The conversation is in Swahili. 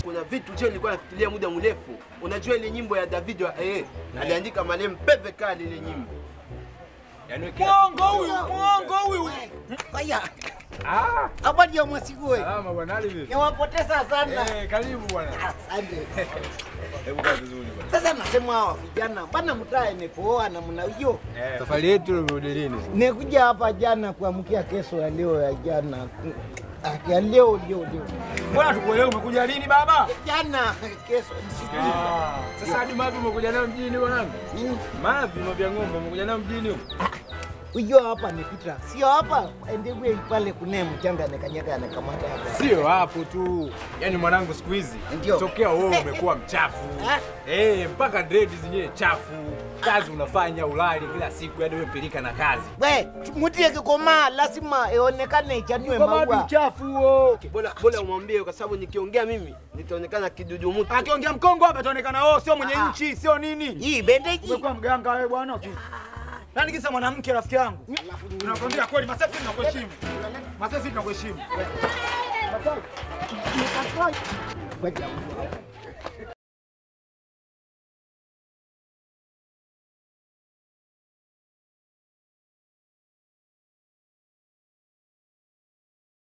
kuna vitu je nilikuwa nafikiria muda mrefu. Unajua ile nyimbo ya David wa eh, aliandika marehemu Pepe Kale ile nyimbo. Yaani kila Mwongo huyu, mwongo huyu. Haya, Ah, habari ya mwasigue. salama bwana Ali vipi? Niwapoteza sana. Eh, karibu bwana. Asante. Hebu kaa vizuri bwana. Sasa nasema hawa vijana bana, mtaa imepooa na mnajua, Eh, safari yetu imerudi lini? nikuja hapa jana kuamkia kesho ya leo ya jana Ah, ya leo leo leo Mbona tukuelewa umekuja lini baba? jana kesho msijui. Sasa hadi mavi umekuja nayo mjini bwanangu? Mm. Mavi mavya ng'ombe umekuja nayo mjini huko? Ujua hapa nipita, sio hapa endewe pale kune mchanga anakanyaga anakamata hapa. Sio hapo tu. Yaani mwanangu siku hizi Ndio. tokea wewe umekuwa mchafu. Ah. Eh, mpaka dread zenyewe chafu. Kazi unafanya ulali kila siku yaani wewe pilika na kazi. We, muti ikikomaa lazima ionekane ichanue maua. mchafu huo. Bora bora umwambie kwa sababu nikiongea mimi nitaonekana kidudu mtu. Akiongea mkongo hapa ataonekana oh, sio mwenye Ah. nchi, sio nini. Hii bendeji. Umekuwa mganga wewe bwana. Nani kisa mwanamke rafiki yangu? Tunakwambia kweli Masefi tunakuheshimu. Masefi tunakuheshimu. Ngoja.